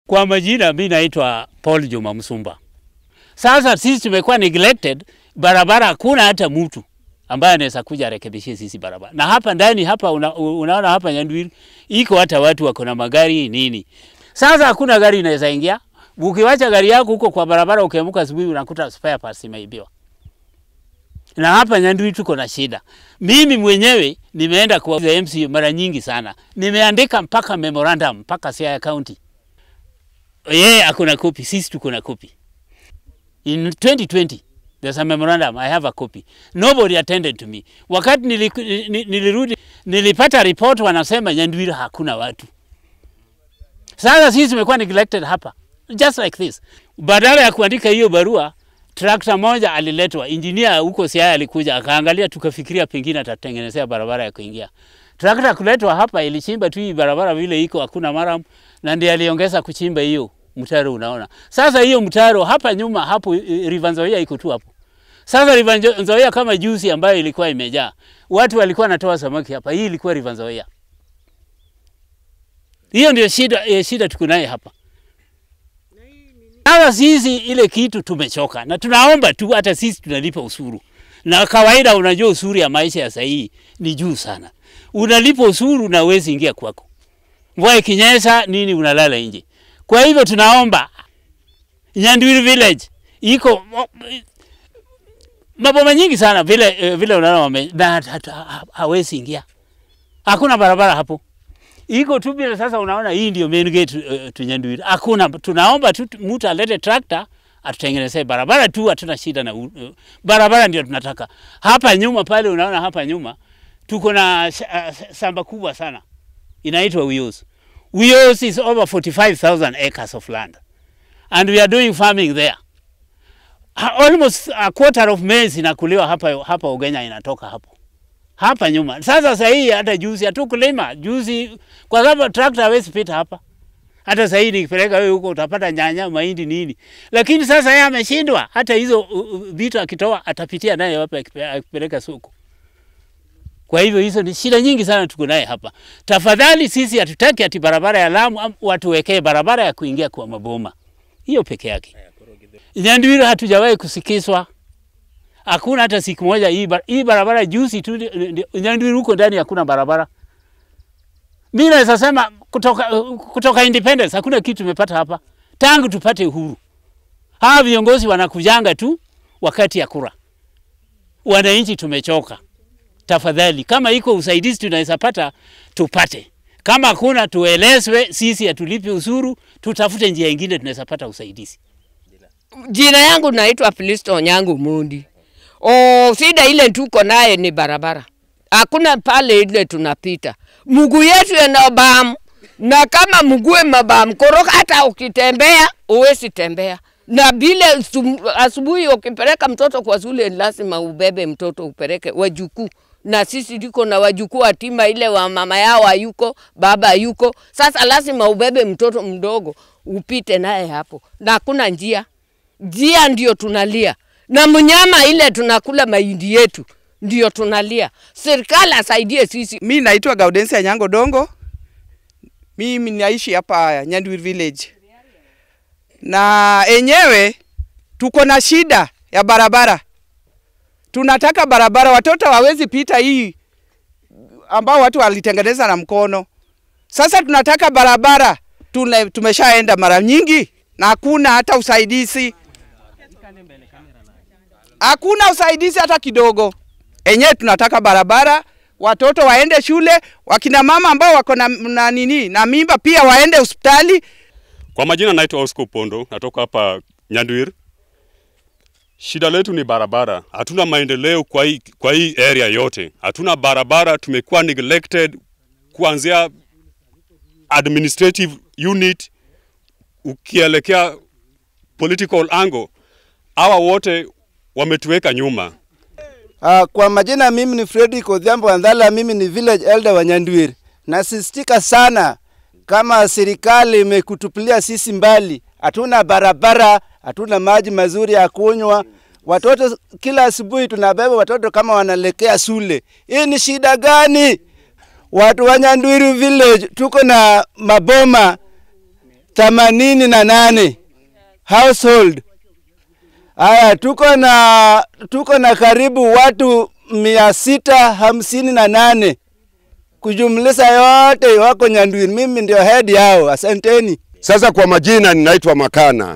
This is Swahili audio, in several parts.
Kwa majina, mi naitwa Paul Juma Msumba. Sasa sisi tumekuwa neglected, barabara hakuna hata mtu ambaye anaweza kuja arekebishie sisi barabara. Na hapa ndani hapa una, unaona hapa Nyandwiri iko hata watu wako na magari nini. Sasa hakuna gari inaweza ingia. Ukiwacha gari yako huko kwa barabara, ukiamka asubuhi unakuta spare parts imeibiwa. Na hapa Nyandwiri tuko na shida. Mimi mwenyewe nimeenda kwa MCA mara nyingi sana, nimeandika mpaka memorandum mpaka Siaya County. Yeye ako na copy, sisi tuko na copy. In 2020 there's a memorandum, I have a copy. Nobody attended to me. Wakati niliku, ni- nilirudi nilipata report wanasema Nyandwiri hakuna watu. Sasa sisi tumekuwa neglected hapa just like this. Badala ya kuandika hiyo barua, trakta moja aliletwa, engineer huko Siaya alikuja akaangalia, tukafikiria pengine atatengenezea barabara ya kuingia. Trakta kuletwa hapa ilichimba tu hii barabara vile iko, hakuna maram, na ndiye aliongeza kuchimba hiyo mtaro. Unaona sasa hiyo mtaro hapa nyuma hapo, eh, River Nzoia iko tu hapo. Sasa River Nzo- Nzoia kama juzi ambayo ilikuwa imejaa watu walikuwa wanatoa samaki hapa, hii ilikuwa River Nzoia. Hiyo ndio shida, eh, shida tuko naye hapa. Sasa sisi ile kitu tumechoka, na tunaomba tu, hata sisi tunalipa ushuru, na kawaida, unajua ushuru ya maisha ya sahii ni juu sana. Unalipa ushuru na uwezi ingia kwako, mvua ikinyesha nini, unalala nje. Kwa hivyo tunaomba Nyandwiri village iko maboma nyingi sana vile, eh, vile unaona wame na hata- hata- ha- hawezi ingia, hakuna barabara hapo iko tu vile. Sasa unaona hii ndio main gate uh, tu Nyandwiri. Hakuna, tunaomba tu mtu alete trakta atutengenezee barabara tu, hatuna shida na uh, barabara, ndio tunataka. Hapa nyuma pale, unaona hapa nyuma tuko na uh, shamba kubwa sana inaitwa Uyos. Uyos is over 45,000 acres of land and we are doing farming there. Ha- Almost a quarter of maize inakuliwa hapa, hapa Ugenya inatoka hapo hapa nyuma. Sasa sasa hii hata juzi hatukulima juzi, kwa sababu trakta hawezi pita hapa. Hata sasa hii nikipeleka wewe huko utapata nyanya, mahindi nini, lakini sasa yeye ameshindwa. Hata hizo uh, uh, vitu akitoa atapitia naye wapi akipe- akipeleka soko. Kwa hivyo hizo ni shida nyingi sana tuko naye hapa. Tafadhali sisi hatutaki ati barabara ya Lamu am- watuwekee barabara ya kuingia kwa maboma, hiyo peke yake. Nyandwiri hatujawahi kusikizwa hakuna hata siku moja hii, bar hii barabara juzi tu ndi- ndi- Nyandwiri huko ndani hakuna barabara. Mimi naweza sema kutoka, kutoka independence hakuna kitu tumepata hapa tangu tupate uhuru. Hawa viongozi wanakujanga tu wakati ya kura. Wananchi tumechoka. Tafadhali, kama iko usaidizi tunaweza pata tupate, kama hakuna tuelezwe. Sisi hatulipi ushuru, tutafute njia ingine tunaweza pata usaidizi. Jina yangu naitwa Filisto Onyango Mundi. O, shida ile tuko naye ni barabara, hakuna pale ile tunapita, mguu yetu yana bamu, na kama mguu mabamu koroka, hata ukitembea uwezi tembea na vile sum- asubuhi ukipeleka mtoto kwa shule lazima ubebe mtoto upeleke wajukuu, na sisi tuko na wajukuu hatima ile wa mama yao hayuko, baba hayuko. Sasa lazima ubebe mtoto mdogo upite naye hapo, na hakuna njia njia ndio tunalia, na mnyama ile tunakula mahindi yetu ndio tunalia. Serikali asaidie sisi. Mi naitwa Gaudensia Nyango Dongo. Mimi naishi hapa Nyandwiri village, na enyewe tuko na shida ya barabara. Tunataka barabara, watoto hawezi pita hii ambao watu walitengeneza na mkono. Sasa tunataka barabara, tuna, tumeshaenda mara nyingi na hakuna hata usaidizi, hakuna usaidizi hata kidogo. Enyewe tunataka barabara, watoto waende shule, wakina mama ambao wako na, na nini na mimba pia waende hospitali. Kwa majina naitwa Oscar Pondo, natoka hapa Nyandwiri. Shida letu ni barabara, hatuna maendeleo kwa hii, kwa hii area yote, hatuna barabara. Tumekuwa neglected kuanzia administrative unit ukielekea political angle, hawa wote wametuweka nyuma. Uh, kwa majina mimi ni Fredrick Odhiambo Wandhala, mimi ni village elder wa Nyandwiri. Nasistika sana kama serikali imekutupilia sisi mbali, hatuna barabara, hatuna maji mazuri ya kunywa. Watoto kila asubuhi tunabeba watoto kama wanaelekea shule. Hii ni shida gani? Watu wa Nyandwiri village tuko na maboma themanini na nane household. Haya, tuko na tuko na karibu watu mia sita hamsini na nane kujumlisha yote wako Nyandwiri. Mimi ndio head yao. Asanteni. Sasa kwa majina ninaitwa Makana.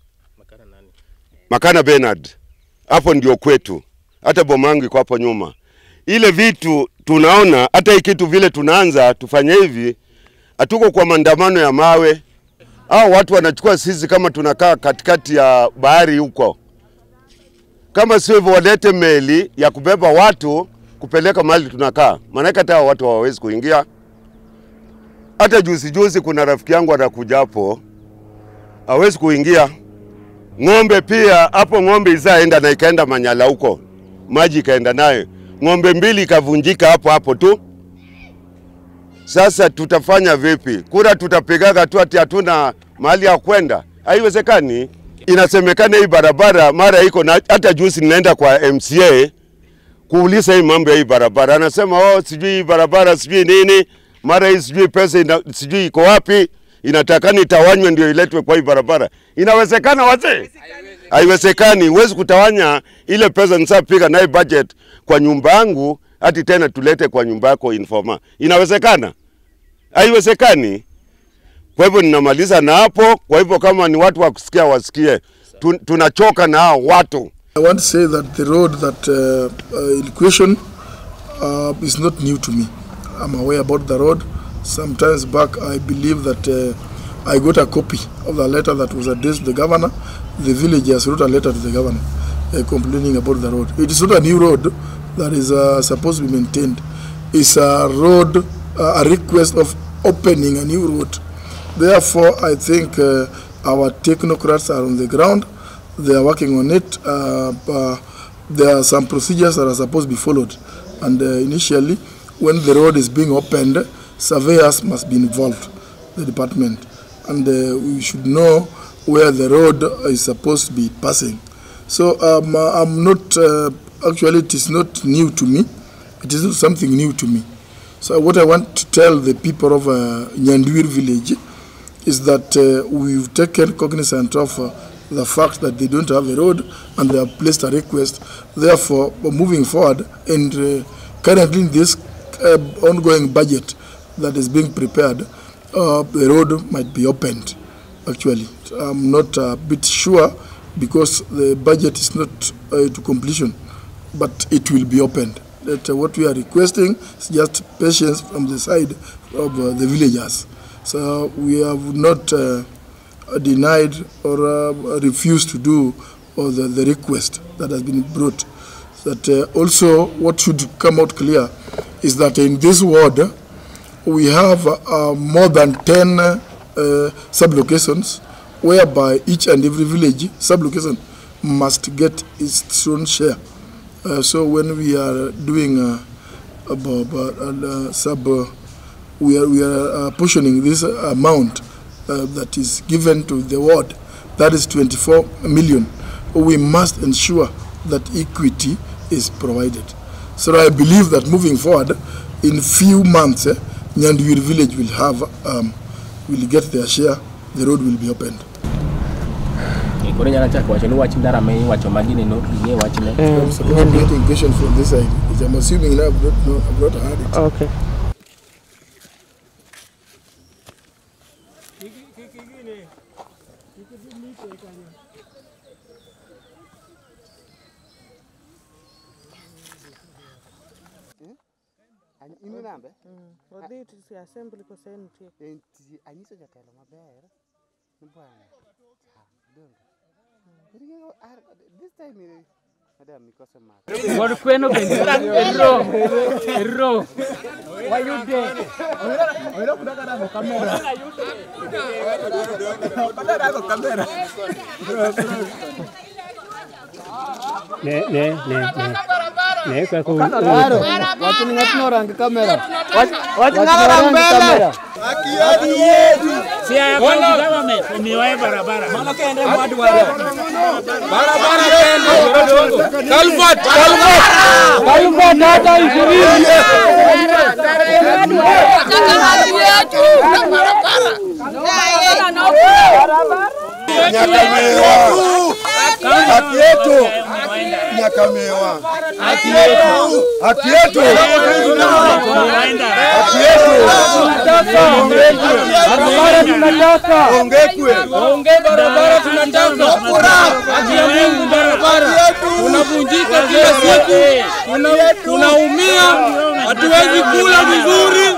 Makana Bernard. Hapo ndio kwetu. Hata bomangu iko hapo nyuma. Ile vitu tunaona hata hii kitu vile tunaanza tufanye hivi, hatuko kwa maandamano ya mawe. Hao watu wanachukua sisi kama tunakaa katikati ya bahari huko. Kama sio hivyo, walete meli ya kubeba watu kupeleka mahali tunakaa, maanake hata hao watu hawawezi kuingia. Hata juzi juzi kuna rafiki yangu anakuja hapo, hawezi kuingia. Ng'ombe pia hapo, ng'ombe izaenda na ikaenda Manyala huko, maji ikaenda nayo, ng'ombe mbili ikavunjika hapo hapo tu. Sasa tutafanya vipi? Kura tutapigaga tu ati hatuna mahali ya kwenda? Haiwezekani. Inasemekana hii barabara mara iko na, hata juzi ninaenda kwa MCA kuuliza hii mambo ya hii barabara, anasema oh, sijui hii barabara sijui nini, mara hii sijui pesa ina, sijui iko wapi, inatakana itawanywe ndio iletwe kwa hii barabara. Inawezekana wazee? Haiwezekani. Huwezi kutawanya ile pesa nisapiga naye budget kwa nyumba yangu hati tena tulete kwa nyumba yako informa. Inawezekana? Haiwezekani. Kwa hivyo ninamaliza na hapo. Kwa hivyo kama ni watu wa kusikia wasikie, Tun, tunachoka na hao watu. I want to say that the road that uh, uh, in question uh, is not new to me. I'm aware about the road. Sometimes back, I believe that uh, I got a copy of the letter that was addressed to the governor. The villagers wrote a letter to the governor uh, complaining about the road. It is not a new road that is uh, supposed to be maintained. It's a road, uh, a request of opening a new road. Therefore, I think uh, our technocrats are on the ground. They are working on it. Uh, uh, there are some procedures that are supposed to be followed. And uh, initially, when the road is being opened, surveyors must be involved, the department. And uh, we should know where the road is supposed to be passing. So um, uh, I'm not, uh, actually, it is not new to me. It is not something new to me. So what I want to tell the people of uh, Nyandwir village is that uh, we've taken cognizance of uh, the fact that they don't have a road and they have placed a request. Therefore, moving forward and uh, currently in this uh, ongoing budget that is being prepared, uh, the road might be opened. Actually, I'm not a bit sure because the budget is not uh, to completion, but it will be opened. That uh, what we are requesting is just patience from the side of uh, the villagers. So we have not uh, denied or uh, refused to do or the, the request that has been brought. That uh, also what should come out clear is that in this ward we have uh, more than 10 uh, sublocations whereby each and every village sublocation must get its own share. Uh, so when we are doing uh, about, uh, sub, uh, we are, we are uh, portioning this amount uh, that is given to the ward, that is 24 million. We must ensure that equity is provided. So I believe that moving forward, in few months, eh, Nyandwir village will have, um, will get their share, the road will be opened. koro nyalo chako wacho ni wach ndara ma iwacho magini no ing'e wachne I'm supposed to get a question from this side, which I'm assuming now I've not, no, I've not heard it. Okay. in nambe Odhi to assembly kose nitie. entie anyiso jatelo maber ni bwana cha dongo Ring'o, ar- this time eh, madam nikose mako Kod kweno bende ero ero wayude ne ne ne ne ne kako watu ni ng'atno rangi kamera si ya county government omiyoe barabara Nataka haki yetu na barabara. Nyakamewa. Haki yetu. Nyakamewa. Haki yetu. Haki yetu. Haki yetu. Barabara tunataka. Ongekwe. Onge barabara tunataka. Haki ya Mungu barabara. Tunavunjika kila siku. Tuna- Tunaumia. Hatuwezi kula vizuri.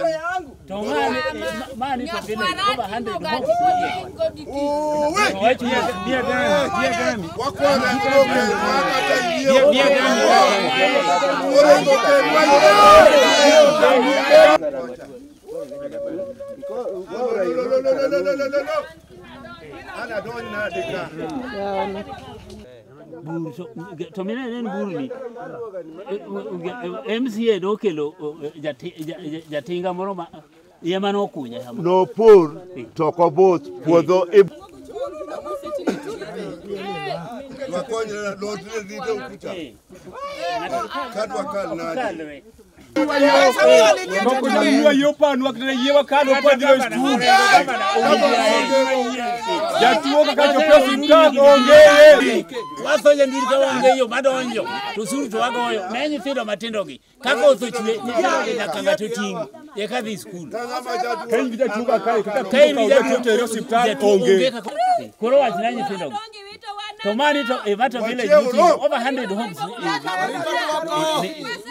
bur to, to mine en burni MCA nokelo eh, jati- ja- ja- jatinga moro ma ema nokunye kama Nopur to kobut puodho i Wakonyre lotre rito ukuta. Kadwa kal nade. Kununua hiyo panu akinayewa kando kwa vile stu. Jatuo kakachopewa sitaki ongee. wasoje ndiri ka onge yo madonjo to suru to wagoyo ne nyithindo matindo gi kaka otho chwe nyithindo gi nyaka ng'ato ting' eka dhi skul Ka in gi jatuo ka kae kaka ka in tuo gi ka jatuo tere osiptal jatuo onge. kaka- koro wach ne nyithindo gi to mani to e Mato village nitie over 100 homes eh, eh, eh,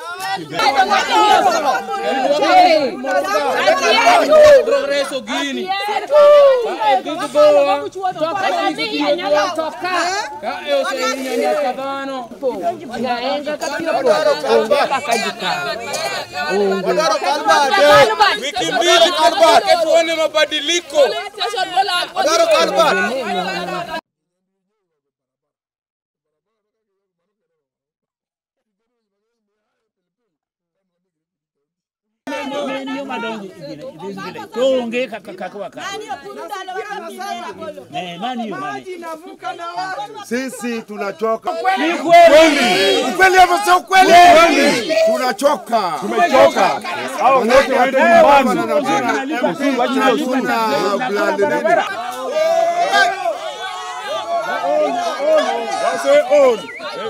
Progreso gini. Ka e gik goa. Ka e gik goa. Ka e oseinya nyaka dhano. Wiki mbili tutoke tuone mabadiliko. en yo madonjo e gine- e this village to onge kaka kaka waka Eh, mani yo mani Sisi tunachoka. Ni kweli. Ukweli hapo sio ukweli. Kweli. Tunachoka. Tumechoka. Hao wote waende nyumbani. Wase own.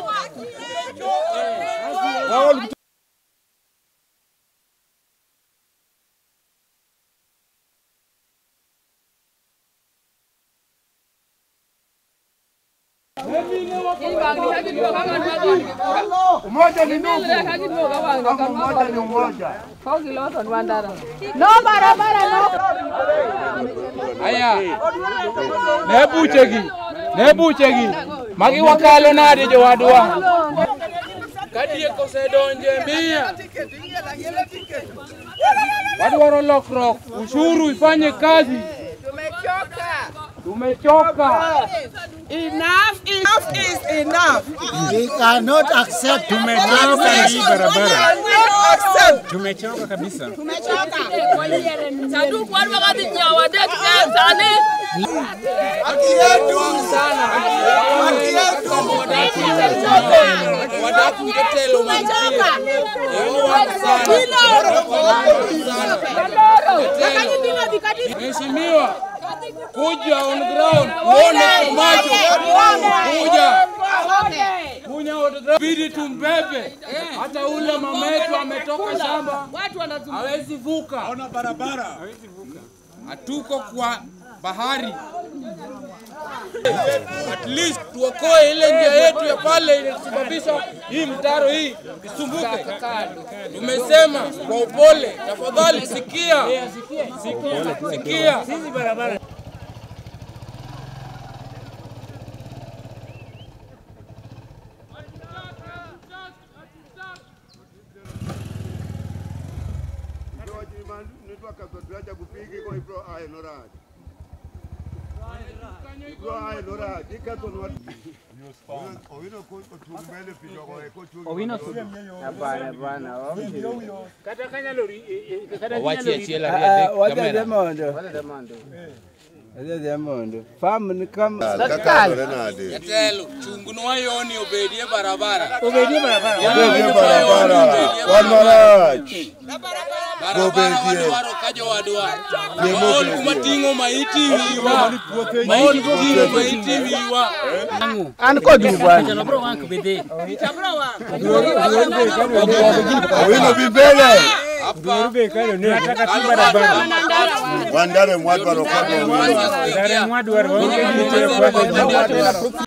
Wao Umoja ni ndugu. Umoja ni umoja. No barabara no. Aya. Ne buchegi. Ne buchegi. Magi wakalo nade jowadwa. Kadiek osedonje mia. Wadwaro lokruok. Ushuru ifanye kazi. Tumechoka. Enough, enough is enough. We cannot accept tumechoka hii barabara. Cannot accept. Tumechoka kabisa. Haki yetu sana. Haki yetu. Wadaku jotelo mantie. Mheshimiwa, kuja on ground, uone kwa macho. Kuja. Kuja on ground. Bidi tumbebe. Hata ule mama yetu ametoka shamba. Hawezi vuka. Ona barabara. Hawezi vuka. Hatuko kwa bahari. At least tuokoe ile njia yetu ya pale ilisababisha hii mtaro hii isumbuke. Tumesema kwa upole, tafadhali sikia, sikia, sikia. Sisi barabara Hapana bwana. kata kanyalo ri- eh, eh, kata Owachi kanyalo ri- achiel Ah, ariyo ah, adek wacha kamera. Demondo. Demondo. Famu ni kama Jatelo, chung'nwa yoni obedie barabara. Obedie barabara. Yoni Obedie barabara. Wan marach. barabara wadwaro ka jowadwa maol kuma ting'o maiti wiwa maol ting'o maiti wiwa An kodu bwana. Owino bi mbele. Wandare mwadwaro kama owino. Ndare mwadwaro waonge gite